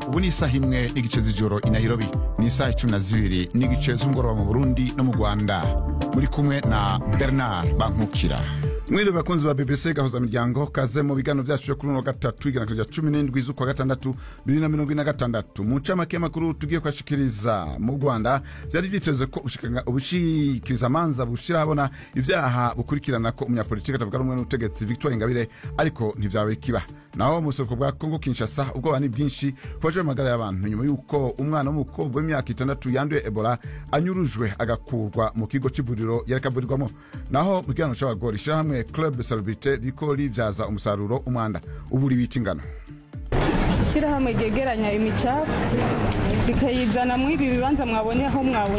ubu ni isaha imwe n'igice z'ijoro i nairobi ni isaha icumi na zibiri n'igice z'umugoroba mu burundi no mu rwanda muri kumwe na bernard bankukira mwiriwe bakunzi ba bbc gahuza miryango kaze mu biganiro vyacu vyo kuri uno wa gatatu igenekerezo rya cumi n'indwi z'ukwa gatandatu bibiri na mirongo ine na gatandatu mu ncamake y'amakuru tugiye kwashikiriza mu rwanda vyari vyiteze ko ubushikanga- ubushikirizamanza bushira habona ivyaha bukurikirana ko umunyapolitiki atavuga rumwe n'ubutegetsi victoire ingabire ariko ntivyabaye kiba naho mu buseruko bwa kongo kinshasa ubwoba ni bwinshi ku baje amagara y'abantu nyuma y'uko umwana w'umukobwa w'imyaka itandatu yanduye ebola anyurujwe agakurwa mu kigo c'ivuriro yareka avurirwamo naho mu kiganiro c'abagore ishirahamwe club celebrite riko rivyaza umusaruro umwanda uburi bita ingano ishyirahamwe ryegeranya imicafu rikayizana muri ibi bibanza mwabonye aho mwabonye